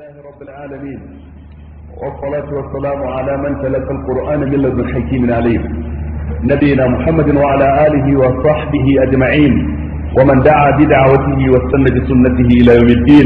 لله رب العالمين والصلاة والسلام على من تلقى القرآن من لدن حكيم عليم نبينا محمد وعلى آله وصحبه أجمعين ومن دعا بدعوته واستنى بسنته إلى يوم الدين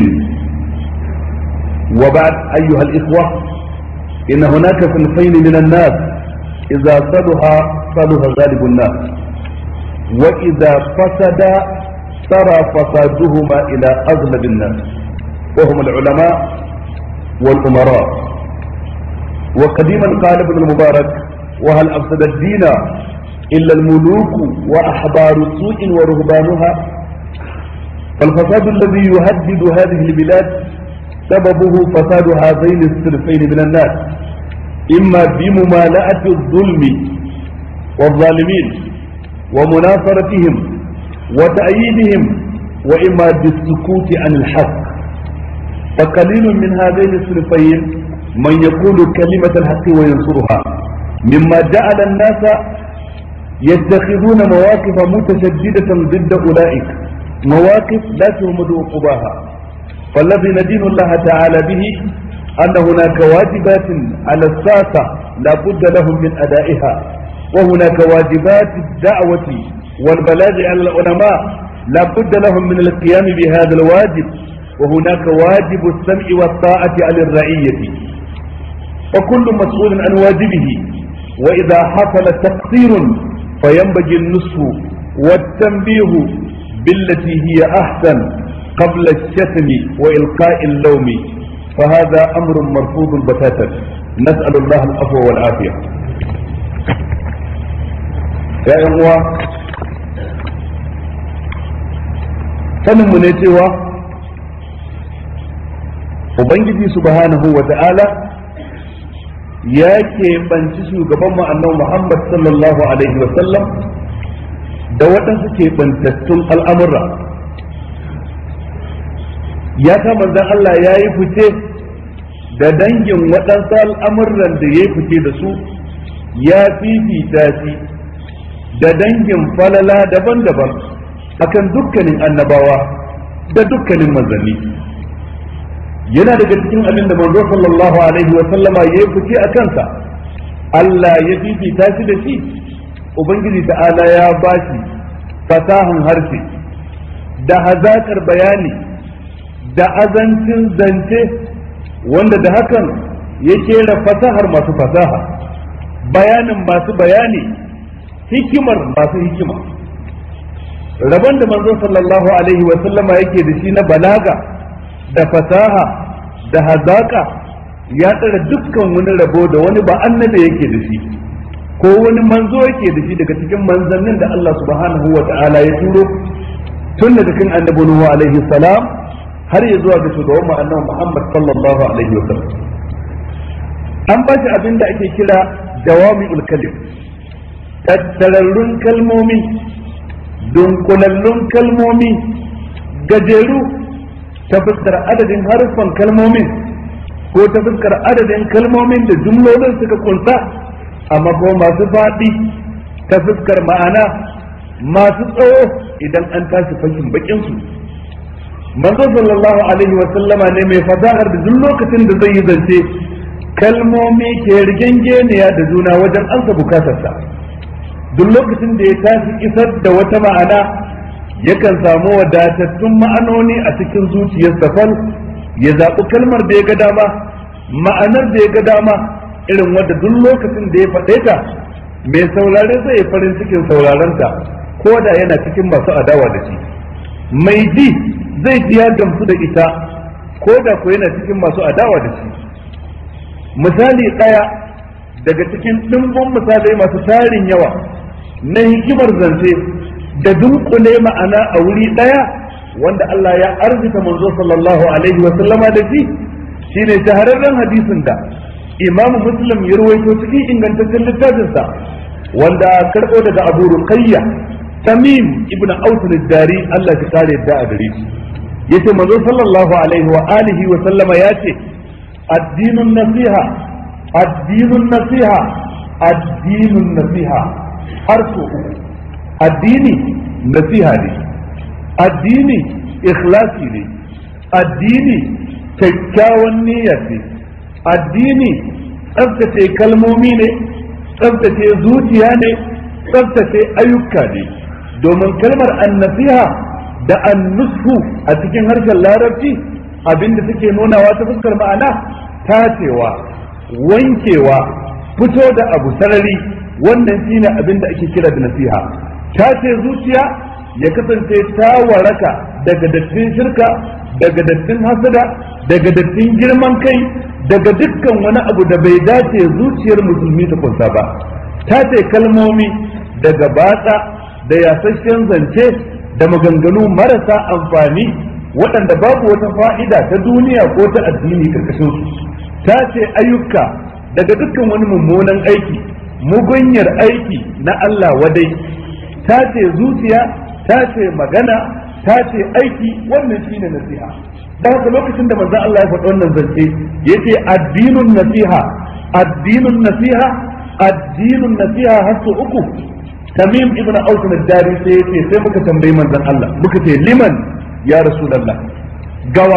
وبعد أيها الإخوة إن هناك صنفين من الناس إذا صلح صلح غالب الناس وإذا فسد سرى فسادهما إلى أغلب الناس وهم العلماء والأمراء وقديما قال ابن المبارك وهل أفسد الدين إلا الملوك وأحبار سوء ورهبانها فالفساد الذي يهدد هذه البلاد سببه فساد هذين الصنفين من الناس إما بممالأة الظلم والظالمين ومناصرتهم وتأييدهم وإما بالسكوت عن الحق فقليل من هذين الصنفين من يقول كلمة الحق وينصرها مما جعل الناس يتخذون مواقف متشددة ضد أولئك مواقف لا تهمد عقباها فالذي ندين الله تعالى به أن هناك واجبات على الساسة لا بد لهم من أدائها وهناك واجبات الدعوة والبلاغ على العلماء لا بد لهم من القيام بهذا الواجب وهناك واجب السمع والطاعة على الرعية وكل مسؤول عن واجبه وإذا حصل تقصير فينبغي النصح والتنبيه بالتي هي أحسن قبل الشتم وإلقاء اللوم فهذا أمر مرفوض بتاتا نسأل الله العفو والعافية يا إخوة sanin mu ne cewa ubangiji subhanahu wa ta'ala ya keɓanci shugaban annabi muhammad sallallahu alaihi wa sallam da waɗansu keɓantattun al'amura ya ta manzan Allah ya yi fice da dangin waɗansu al'amuran da ya yi fice da su ya fifita shi da dangin falala daban-daban akan dukkanin annabawa da dukkanin manzanni yana daga cikin abin da manzo sallallahu alaihi wa sallama ya fice a kansa Allah ya fifita shi da shi ubangiji ta'ala ya bashi fasahan harshe da hazakar bayani da azancin zance wanda da hakan ya kera fasahar masu fasaha bayanin masu bayani hikimar masu hikima rabon da manzo sallallahu alaihi wa sallama yake da shi na balaga da fasaha da hazaka ya tsara dukkan wani rabo da wani ba annabi yake da shi ko wani manzo yake da shi daga cikin manzannin da Allah subhanahu wa ta'ala ya turo tun daga kan annabi Nuhu alaihi salam har ya zuwa ga shugaban mu annabi Muhammad sallallahu alaihi wa sallam an ba shi abin da ake kira jawami'ul kalim tattararrun kalmomi dunkulallun kalmomi gajeru ta fuskar adadin haruffan kalmomin ko ta fuskar adadin kalmomin da jumlolin suka kunsa amma ko masu faɗi ta fuskar ma'ana masu tsawo idan an tashi fashin bakin su manzo sallallahu alaihi wa sallama ne mai fasahar da duk lokacin da zai yi zance kalmomi ke rigengeniya da juna wajen ansa bukatarsa duk lokacin da ya tashi isar da wata ma'ana yakan samu wadatattun ma'anoni a cikin zuciyarsa fal ya zaɓi kalmar da ya ga dama ma'anar da ya ga dama irin wadda duk lokacin da ya faɗe ta mai saurare zai yi farin cikin saurarenta ko da yana cikin masu adawa da shi mai ji zai ji ya gamsu da ita ko da ko yana cikin masu adawa da shi misali ɗaya daga cikin ɗimbin misalai masu tarin yawa na hikimar zance da dunkule ma'ana a wuri ɗaya wanda Allah ya arzika manzo sallallahu alaihi wa sallama da shi shine shahararren hadisin da Imam Muslim ya rawaito cikin ingantaccen littafinsa wanda karɓo daga Abu Ruqayya Tamim ibn Aus al-Dari Allah ya kare da a gare shi yace manzo sallallahu alaihi wa alihi wa sallama yace addinun nasiha addinun nasiha addinun nasiha har so uku addini nasiha ne addini ikhlasi ne addini kyakkyawan niyya ce addini tsaftace kalmomi ne tsaftace zuciya ne tsaftace ayyuka ne domin kalmar annasiha da annushu a cikin harshen larabci abinda suke nunawa ta fuskar ma'ana tacewa wankewa fito da abu sarari wannan shine abin da ake kira da nasiha tace zuciya ya kasance ta waraka daga dattin shirka daga dattin hasada daga dattin girman kai daga dukkan wani abu da bai dace zuciyar musulmi ta kunsa ba tace kalmomi daga batsa da yasasshen zance da maganganu marasa amfani waɗanda babu wata fa'ida ta duniya ko ta addini karkashin su ta ce ayyuka daga dukkan wani mummunan aiki mugunyar aiki na Allah wadai ta ce zuciya ta ce magana ta ce aiki wannan shine nasiha da haka lokacin da manzon Allah ya faɗi wannan zance yace addinun nasiha addinun nasiha addinun nasiha har su uku tamim ibn aus ad-dari sai yace sai muka tambayi manzon Allah muka ce liman ya rasulullah gawa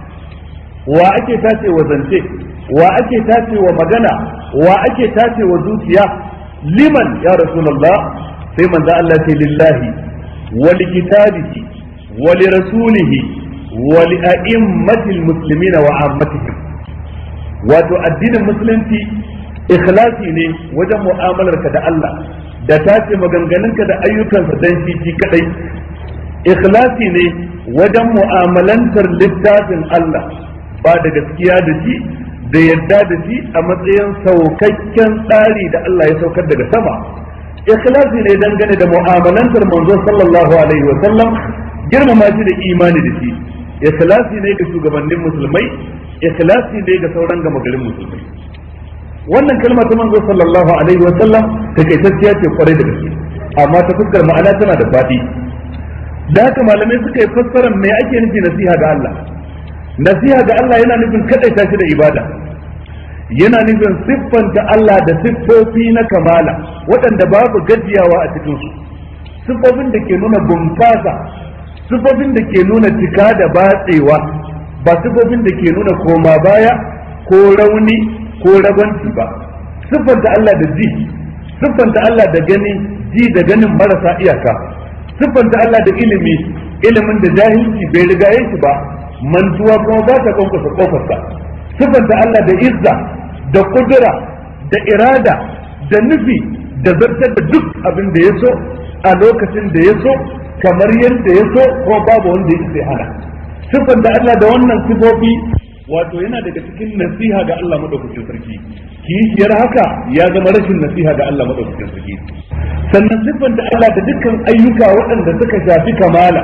wa ake tace wa zance wa ake tace wa magana wa ake tace wa zuciya liman ya rasulullah sai manzon Allah ce lillahi wa li kitabihi wa li rasulihi wa li a'immatil muslimina wa ammatihim wato addinin musulunci ikhlasi ne wajen mu'amalarka da Allah da tace maganganunka da ayyukansa dan shi shi kadai ikhlasi ne wajen mu'amalantar littafin Allah ba da gaskiya da shi da yadda da shi a matsayin saukakken tsari da Allah ya saukar daga sama ikhlasi ne dangane da mu'amalantar manzo sallallahu alaihi wa sallam girmama shi da imani da shi ikhlasi ne ga shugabannin musulmai ikhlasi ne ga sauran gama garin musulmai wannan kalma ta manzo sallallahu alaihi wa sallam takaitacciya ce kwarai da gaske amma ta fuskar ma'ana tana da faɗi da haka malamai suka yi fassarar me ake nufi nasiha ga Allah nasiha ga Allah yana nufin kadaita shi da ibada yana nufin siffanta Allah da siffofi na kamala waɗanda babu gajiyawa a cikin su siffofin da ke nuna bunƙasa siffofin da ke nuna cika da batsewa ba siffofin da ke nuna koma baya ko rauni ko ragwanci ba siffanta Allah da ji siffanta Allah da gani ji da ganin marasa iyaka siffanta Allah da ilimi ilimin da jahilci bai riga shi ba mantuwa kuma ba ta kwankwasa kofarsa siffanta Allah da izza da kudura da irada da nufi da zartar da duk abin da ya so a lokacin da ya so kamar yadda ya so ko babu wanda ya sai hana siffanta Allah da wannan sifofi wato yana daga cikin nasiha ga Allah madaukakin sarki kishiyar haka ya zama rashin nasiha ga Allah madaukakin sarki sannan siffanta Allah da dukkan ayyuka waɗanda suka shafi kamala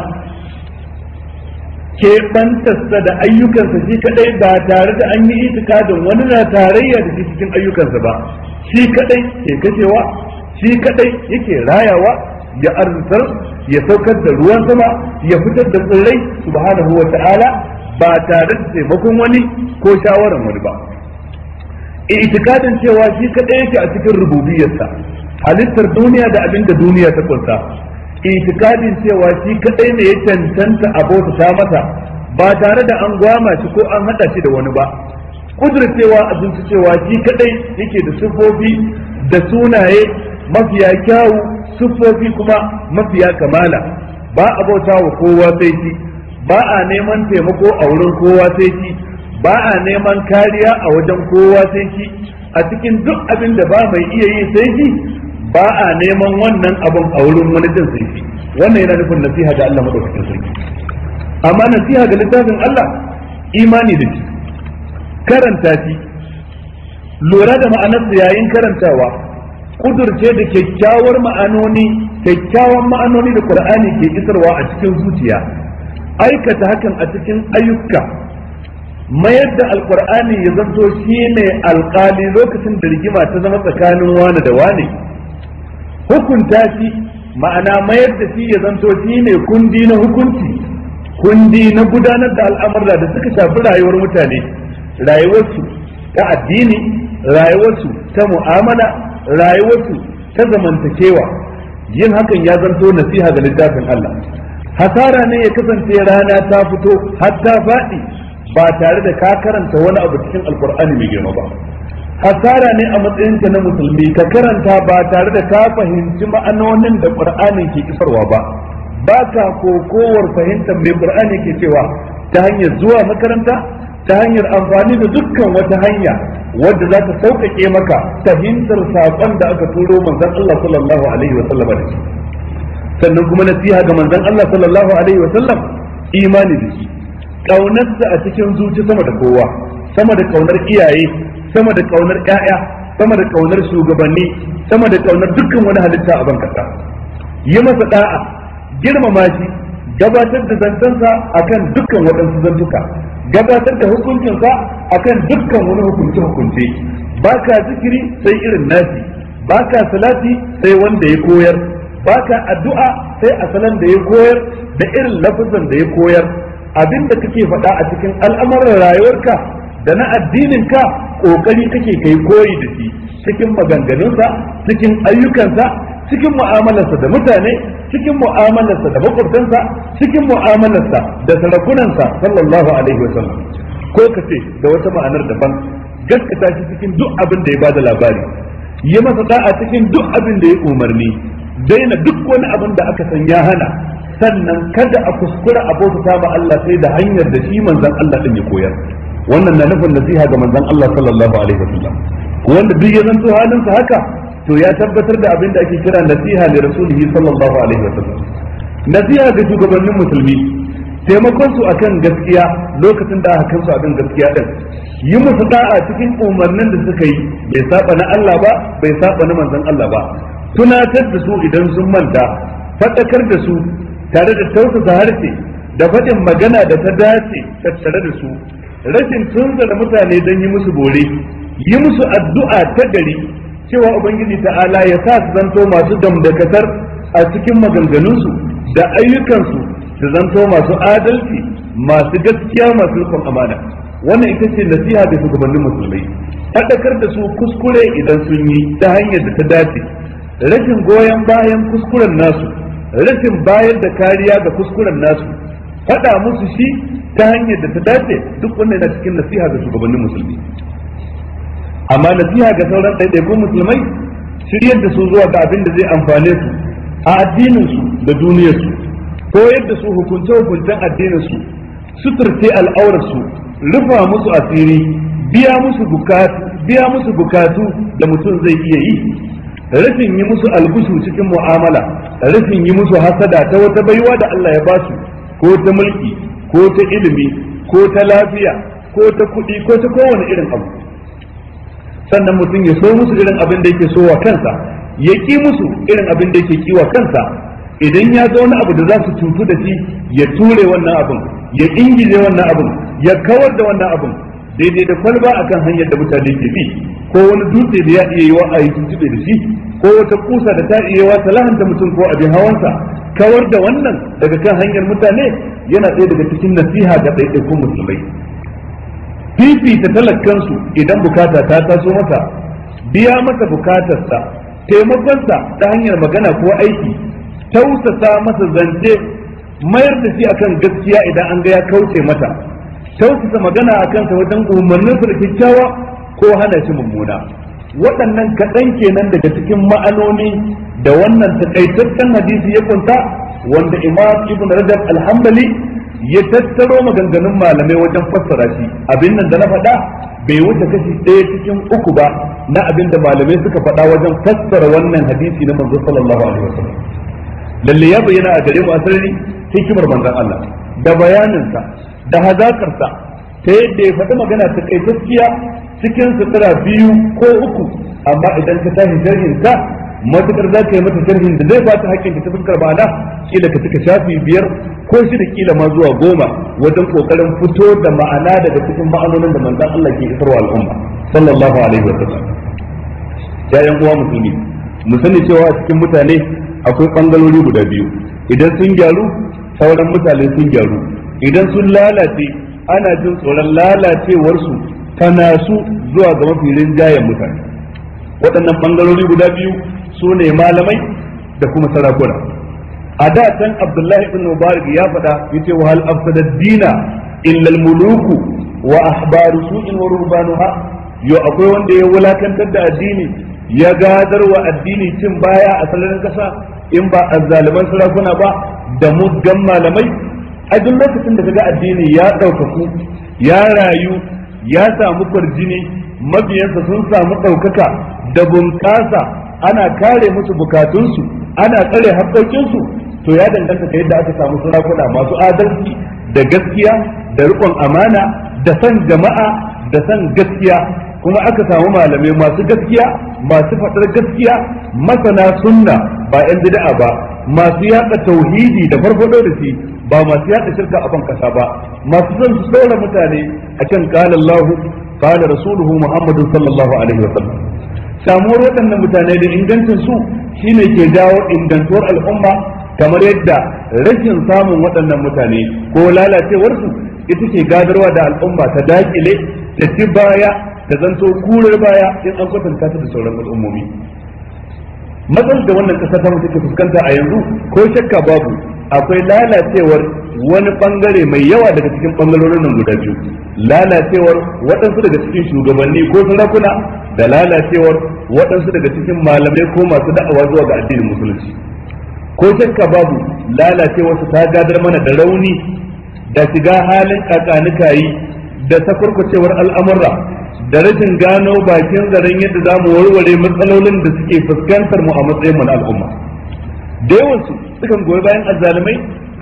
ke bantarsa da ayyukansa shi kadai ba tare da an yi itikadin wani na tarayya da shi cikin ayyukansa ba shi kadai ke kashewa shi kadai yake rayawa ya arzitar ya saukar da ruwan sama ya fitar da tsirrai subhanahu wa ta'ala ba tare da taimakon wani ko shawaran wani ba itikadin cewa shi kadai yake a cikin rububiyarsa halittar duniya da abin da duniya ta kunsa itikadin cewa shi kadai ne ya cancanta abota ta masa ba tare da an gwama shi ko an hada shi da wani ba kudurcewa abinci cewa shi kadai yake da siffofi da sunaye mafiya kyawu siffofi kuma mafiya kamala ba a bauta wa kowa sai shi ba a neman taimako a wurin kowa sai shi ba a neman kariya a wajen kowa sai shi a cikin duk abin da ba mai iya yi sai shi ba a neman wannan abun a wurin wani din sai shi wannan yana nufin nasiha ga Allah madaukakin sarki amma nasiha ga littafin Allah imani da shi karanta shi lura da ma'anarsa yayin karantawa kudurce da kyakkyawar ma'anoni kyakkyawan ma'anoni da Qur'ani ke isarwa a cikin zuciya aikata hakan a cikin ayyuka mayar da alkur'ani ya zanto shi ne alkali lokacin da rigima ta zama tsakanin wane da wane hukunta shi ma'ana mayar da shi ya zanto shi ne kundi na hukunci kundi na gudanar da al'amurra da suka shafi rayuwar mutane rayuwarsu ta addini rayuwarsu ta mu'amala rayuwarsu ta zamantakewa yin hakan ya zanto nasiha ga littafin Allah hasara ne ya kasance rana ta fito har ta faɗi ba tare da ka karanta wani abu cikin alkur'ani mai girma ba hasara ne a matsayinka na musulmi ka karanta ba tare da ka fahimci ma'anonin da qur'ani ke isarwa ba ba ka kokowar fahimtar mai qur'ani ke cewa ta hanyar zuwa makaranta ta hanyar amfani da dukkan wata hanya wadda za ta sauƙaƙe maka fahimtar saƙon da aka turo manzon Allah sallallahu alaihi wa sallam da shi sannan kuma nasiha ga manzon Allah sallallahu alaihi wa sallam imani da shi kaunarsa a cikin zuci sama da kowa sama da kaunar iyaye sama da kaunar ƴaƴa sama da kaunar shugabanni sama da kaunar dukkan wani halitta a ban kasa yi masa da'a girmama shi gabatar da zancensa akan dukkan waɗansu zantuka gabatar da hukuncinsa akan dukkan wani hukunce hukunce baka zikiri sai irin nasi baka salati sai wanda ya koyar baka addu'a sai a salon da ya koyar da irin lafazan da ya koyar abinda kake faɗa a cikin al'amuran rayuwarka da na addininka kokari kake kai koyi da shi cikin maganganunsa cikin ayyukansa cikin mu'amalarsa da mutane cikin mu'amalarsa da makwabtansa cikin mu'amalarsa da sarakunansa sallallahu alaihi wa sallam ko ka ce da wata ma'anar daban gaskata shi cikin duk abin da ya bada labari yi masa da'a cikin duk abin da ya umarni daina duk wani abin da aka san ya hana sannan kada a kuskura a bauta ma Allah sai da hanyar da shi manzon Allah din ya koyar wannan na nufin nasiha ga manzon Allah sallallahu alaihi wa sallam wanda duk ya zanto halinsa haka to ya tabbatar da abin da ake kira nasiha li rasulihi sallallahu alaihi wasallam nasiha ga shugabannin musulmi taimakon su akan gaskiya lokacin da aka kansu akan gaskiya din yi musu da'a cikin umarnin da suka yi bai saba na Allah ba bai saba na manzon Allah ba tunatar da su idan sun manta fadakar da su tare da tausasa harshe da faɗin magana da ta dace tattare da su rashin tunzara mutane don yi musu bore yi musu addu'a ta gari cewa ubangiji ta'ala ya sa su zanto masu damdakatar a cikin maganganunsu da ayyukansu su zanto masu adalci masu gaskiya masu rikon amana wannan ita ce nasiha da shugabannin musulmai faɗakar da su kuskure idan sun yi ta hanyar da ta dace rashin goyon bayan kuskuren nasu rashin bayar da kariya ga kuskuren nasu faɗa musu shi ta hanyar da ta dace duk wannan yana cikin nasiha ga shugabannin musulmi amma nasiha ga sauran ɗaiɗaikun musulmai shiryar da su zuwa ga abin da zai amfane su a addininsu da duniyarsu ko yadda su hukunce hukuncen addininsu suturce al'aurarsu rufa musu asiri biya musu bukatu biya musu bukatu da mutum zai iya yi rashin yi musu algushu cikin mu'amala rashin yi musu hasada ta wata baiwa da Allah ya basu ko ta mulki ko ta ilimi ko ta lafiya ko ta kuɗi ko ta kowane irin abu sannan mutum ya so musu irin abin da yake so wa kansa ya ki musu irin abin da yake kiwa kansa idan ya ga wani abu da za su cutu da shi ya ture wannan abin ya ingije wannan abin ya kawar da wannan abin daidai da kwalba akan hanyar da mutane ke bi ko wani dutse da ya iya yi wa a yi tuntube da shi ko wata kusa da ta iya wa ta lahanta mutum ko abin hawansa kawar da wannan daga kan hanyar mutane yana ɗaya daga cikin nasiha ga ɗaiɗaikun musulmai fifita talakkansu idan bukata ta taso masa biya masa bukatarsa taimakonsa ta hanyar magana ko aiki tausasa masa zance mayar da shi akan gaskiya idan an ga ya kauce mata tausasa magana a kansa wajen umarnin da kyakkyawa ko hana shi mummuna waɗannan kaɗan kenan daga cikin ma'anoni da wannan takaitaccen hadisi ya kunta wanda imam ibn rajab alhambali ya tattaro maganganun malamai wajen fassara shi abin nan da na faɗa bai wuce kashi ɗaya cikin uku ba na abin da malamai suka faɗa wajen fassara wannan hadisi na manzo sallallahu alaihi wasallam lalle ya bayyana a gare mu a sarari hikimar manzon Allah da bayaninsa da hazakarsa ta yadda ya faɗi magana ta kai gaskiya cikin sutura biyu ko uku amma idan ka tashi sharhin ka matukar za ka yi mata sharhin da zai ba ta hakkin ta fuskar ma'ana kila ka cika shafi biyar ko shi da kila ma zuwa goma wajen kokarin fito da ma'ana daga cikin ma'anonin da manzon Allah ke isarwa al'umma sallallahu alaihi wa sallam ya yan uwa musulmi mu sani cewa a cikin mutane akwai bangalori guda biyu idan sun gyaru sauran mutane sun gyaru idan sun lalace ana jin tsoron lalacewarsu ta nasu zuwa ga mafi rinjayen mutane waɗannan bangarori guda biyu su ne malamai da kuma sarakuna a da can abdullahi ibn mubarak ya faɗa yace wa hal afsada dina illa al muluku wa ahbaru su'in wa ruhbanuha yo akwai wanda ya wulakantar da addini ya gadar wa addini cin baya a sararin kasa in ba azzaliman sarakuna ba da muggan malamai a duk lokacin da kaga addini ya ɗaukaku ya rayu ya samu kwarjini mabiyansa sun samu ɗaukaka da bunƙasa ana kare musu bukatunsu ana tsare haƙƙoƙinsu to ya danganta da yadda aka samu sarakuna masu adalci da gaskiya da riƙon amana da san jama'a da san gaskiya kuma aka samu malamai masu gaskiya masu faɗar gaskiya masana sunna ba 'yan bid'a ba masu yaɗa tauhidi da farfado da shi ba masu yaɗa shirka a ban kasa ba masu son su saura mutane akan qala Allah qala rasuluhu Muhammadu sallallahu alaihi wa sallam samuwar waɗannan mutane da ingancin su shine ke jawo ingantuwar al'umma kamar yadda rashin samun waɗannan mutane ko lalacewar su ita ke gadarwa da al'umma ta dakile ta ci baya ta zanto kurar baya in an kwatanta ta da sauran al'ummomi matsalar da wannan kasa ta take fuskanta a yanzu ko shakka babu akwai lalacewar wani bangare mai yawa daga cikin bangarorin nan guda biyu lalacewar waɗansu daga cikin shugabanni ko sarakuna da lalacewar waɗansu daga cikin malamai ko masu da'awa zuwa ga addinin musulunci ko shakka babu lalacewar su ta gadar mana da rauni da shiga halin kakanikayi da sakurkucewar al'amurra da rashin gano bakin zaren yadda za mu warware matsalolin da suke fuskantar mu a matsayin mu na al'umma da yawansu sukan goyi bayan azzalumai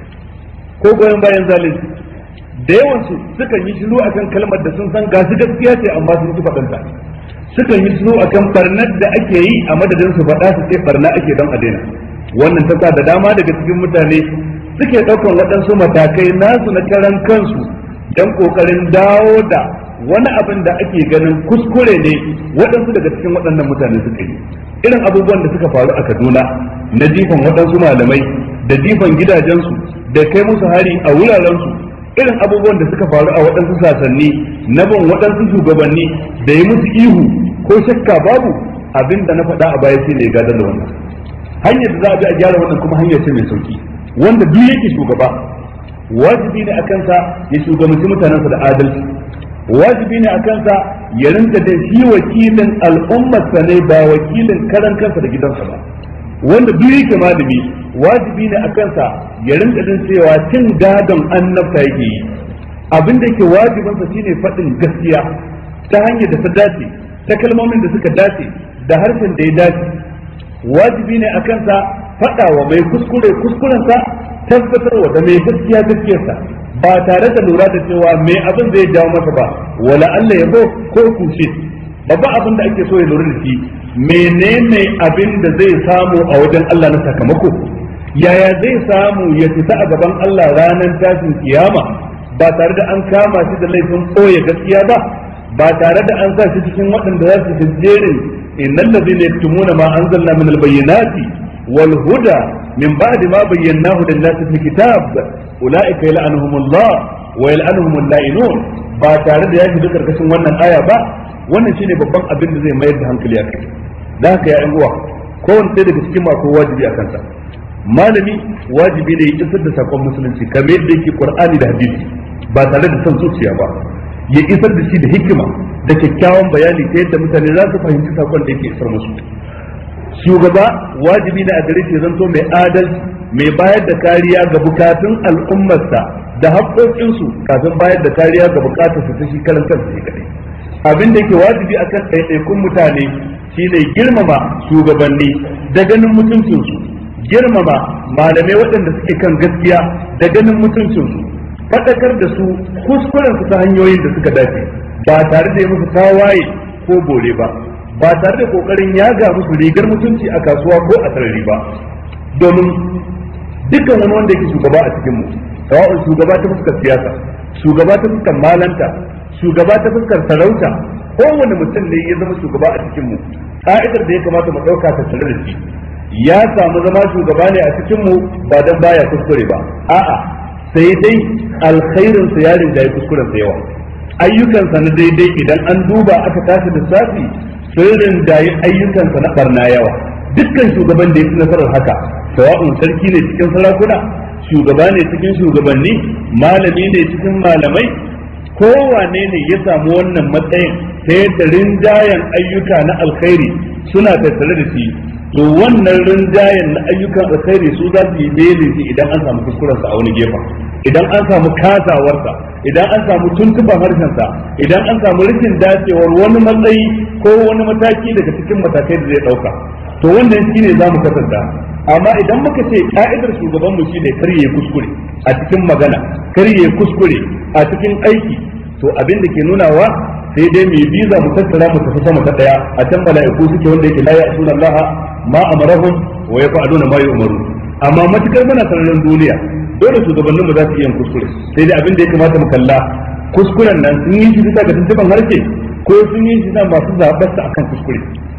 ko goyon bayan zalunci da yawansu sukan yi shiru akan kalmar da sun san gasu gaskiya ce amma sun ki faɗanta sukan yi shiru akan barnar da ake yi a madadin su faɗa su ce barna ake don a daina wannan ta sa da dama daga cikin mutane suke ɗaukan waɗansu matakai nasu na karan kansu don ƙoƙarin dawo da wani abin da ake ganin kuskure ne waɗansu daga cikin waɗannan mutane suka yi irin abubuwan da suka faru a kaduna na jifan waɗansu malamai da jifan gidajensu da kai musu hari a wurarensu irin abubuwan da suka faru a waɗansu sasanni na bin waɗansu shugabanni da yi musu ihu ko shakka babu abin da na faɗa a baya shi ne gadar da wannan hanyar da za a bi a gyara wannan kuma hanyar ce mai sauki wanda duk yake shugaba wajibi ne a kansa ya shugabanci mutanensa da adalci wajibi ne a kansa ya rinka da shi wakilin al'ummarsa ne ba wakilin karan kansa da gidansa ba wanda duk yake malami wajibi ne a kansa ya rinka jin cewa cin gadon annabta yake yi abin da yake wajibinsa shine faɗin gaskiya ta hanyar da ta dace ta kalmomin da suka dace da harshen da ya dace wajibi ne a kansa faɗa wa mai kuskure kuskurensa tabbatarwa da mai gaskiya gaskiyarsa ba tare da lura da cewa me abin zai jawo masa ba wala Allah ya ko kushe babban abin da ake so ya lura da shi menene abin da zai samu a wajen Allah na sakamako yaya zai samu ya fita a gaban Allah ranar tashin kiyama ba tare da an kama shi da laifin ɓoye gaskiya ba ba tare da an sa shi cikin waɗanda za su jerin innal ladhina yaktumuna ma anzalna min al-bayyinati wal huda min ba'di ma bayyanahu lin-nasi fil kitab ulaika yal'anuhumullah wa yal'anuhumul la'inun ba tare da ya shiga karkashin wannan aya ba wannan shine babban abin da zai mayar da hankali a kai da haka ya uwa kowanne ɗaya daga cikin mako wajibi a kansa malami wajibi ne ya isar da sakon musulunci kamar yadda yake qur'ani da hadisi ba tare da son zuciya ba ya isar da shi da hikima da kyakkyawan bayani ta yadda mutane za su fahimci sakon da yake isar musu shugaba wajibi ne a gare shi zanto mai adalci mai bayar da kariya ga bukatun al'ummarsa da haƙoƙinsu kafin bayar da kariya ga bukatarsa ta shi karan kansa shi kadai abin da yake wajibi akan ɗaiɗaikun mutane shine girmama shugabanni da ganin mutuncinsu girmama malamai waɗanda suke kan gaskiya da ganin mutuncinsu faɗakar da su kuskuren su ta hanyoyin da suka dace ba tare da yi musu tawaye ko bore ba ba tare da kokarin yaga musu rigar mutunci a kasuwa ko a sarari ba domin dukkan wani wanda yake shugaba a cikin mu sawa'un shugaba ta fuskar siyasa shugaba ta fuskar malanta shugaba ta fuskar sarauta kowane mutum ne ya zama shugaba a cikin mu ka'idar da ya kamata mu ɗauka ta tare da shi ya samu zama shugaba ne a cikin mu ba dan baya kuskure ba a'a sai dai alkhairin sa ya rinjaye kuskuren sa yawa ayyukansa na daidai idan an duba aka tashi da safi sun rinjaye ayyukansa na barna yawa dukkan shugaban da ya fi nasarar haka sawa'un sarki ne cikin sarakuna shugaba ne cikin shugabanni malami ne cikin malamai kowane ne ya samu wannan matsayin ta yadda rinjayen ayyuka na alkhairi suna tattare da shi to wannan rinjayen na ayyukan alkhairi su za su yi belin shi idan an samu kuskurensa a wani gefen idan an samu kasawarsa idan an samu tuntuban harshensa idan an samu rashin dacewar wani matsayi ko wani mataki daga cikin matakai da zai dauka to wannan shine za mu kasanta amma idan muka ce ka'idar shugaban mu shine kar yayi kuskure a cikin magana kar yayi kuskure a cikin aiki to abin da ke nunawa sai dai mai biza mu tattara mu tafi sama ta daya a can mala'iku suke wanda yake la ya'suna Allah ma amarahum wa yaf'aluna ma yu'maru amma matukar muna sararin duniya dole shugabannin mu za su iya kuskure sai dai abin da ya kamata mu kalla kuskuren nan sun yi shi bisa ga tuntuban harshe ko sun yi shi na masu zaɓarsa akan kuskure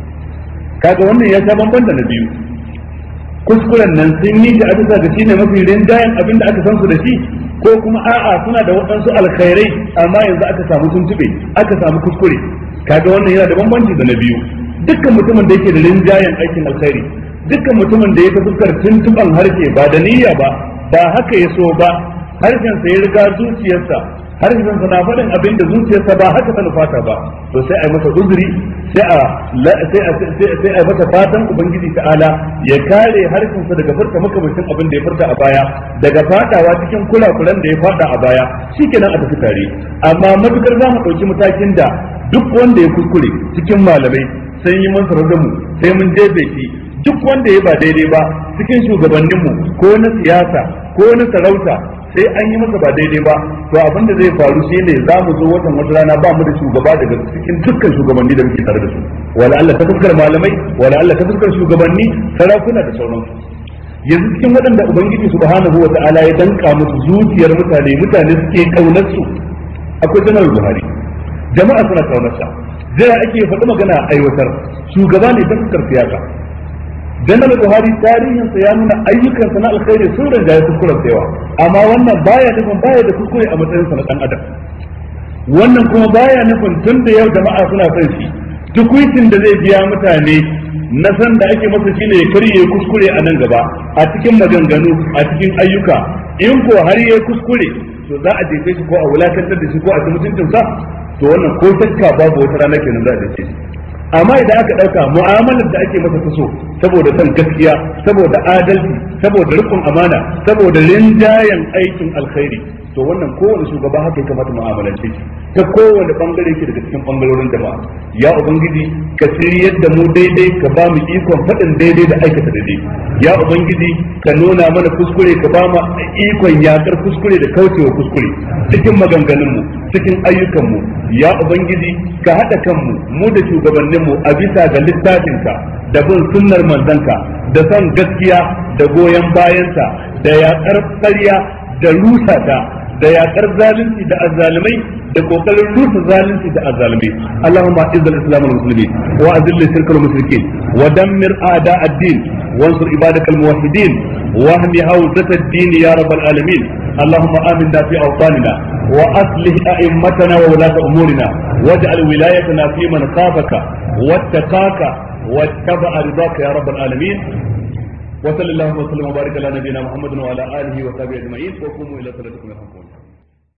kaga wannan ya sha bamban da na biyu kuskuren nan sun yi shi a bisa ga shine mafi rinjayen abin da aka san su da shi ko kuma a'a suna da waɗansu alkhairai amma yanzu aka samu tuntube aka samu kuskure kaga wannan yana da bambanci da na biyu dukkan mutumin da yake da rinjayen aikin alkhairi dukkan mutumin da ya ta fuskar tuntuban harshe ba da niyya ba ba haka ya so ba harshen sa ya riga zuciyarsa harshen sa na faɗin abin da zuciyarsa ba haka ta nufata ba to sai a yi masa uzuri sai a sai a sai a masa fatan ubangiji ta'ala ya kare harshen sa daga furta makamacin abin da ya furta a baya daga fadawa cikin kulakulan da ya fada a baya shikenan a tafi tare amma matukar za mu ɗauki matakin da duk wanda ya kuskure cikin malamai sai yi mun sarar da mu sai mun jefe shi duk wanda ya ba daidai ba cikin shugabanninmu ko na siyasa ko na sarauta sai an yi masa ba daidai ba to abin da zai faru shi ne za mu zo watan wata rana ba mu da shugaba daga cikin dukkan shugabanni da muke tare da su wala Allah ta fuskar malamai wala Allah ta fuskar shugabanni sarakuna da sauransu yanzu cikin waɗanda ubangiji subhanahu wa ta'ala ya danka musu zuciyar mutane mutane suke kaunar su akwai janar buhari jama'a suna kaunar sa jira ake faɗi magana aiwatar shugaba ne ta fuskar siyasa janar buhari tarihinsa ya nuna ayyukansa na alkhairi sun rinjaye kuskuren yawa amma wannan baya nufin baya da kuskure a matsayinsa na dan adam wannan kuma baya nufin tun da yau jama'a suna son shi tukuitin da zai biya mutane na san da ake masa shine ya karye kuskure a nan gaba a cikin maganganu a cikin ayyuka in ko har yayi kuskure to za a jefe shi ko a wulakantar da shi ko a ci mutuncinsa to wannan ko shakka babu wata rana kenan za a jefe shi amma idan aka dauka mu'amalar da ake masa taso saboda son gaskiya saboda adalci saboda rikon amana saboda rinjayen aikin alkhairi to wannan kowane shugaba haka ya kamata mu'amalance shi ta kowane bangare yake daga cikin bangarorin jama'a ya ubangiji ka shiryar da mu daidai ka ba mu ikon faɗin daidai da aikata daidai ya ubangiji ka nuna mana kuskure ka ba mu ikon yakar kuskure da kaucewa kuskure cikin maganganunmu cikin ayyukanmu ya ubangiji ka haɗa kanmu mu da shugabanninmu a bisa ga littafinka da bin sunnar manzanka da son gaskiya da goyon bayansa da yakar ƙarya da rusa ta da yakar zalunci da azzalimai da kokarin rusa zalunci da azzalimai Allahumma izz al-islam wal muslimin wa azil shirk al mushrikin wa dammir a'da ad-din wansur ibadak al muwahhidin wa ahmi hawzat ad-din ya rabbal alamin اللهم آمنا في أوطاننا وأصلح أئمتنا وولاة أمورنا واجعل ولايتنا في من خافك واتقاك واتبع رضاك يا رب العالمين وصلى اللهم وسلم وبارك على نبينا محمد وعلى اله وصحبه اجمعين وقوموا الى صلاتكم يرحمكم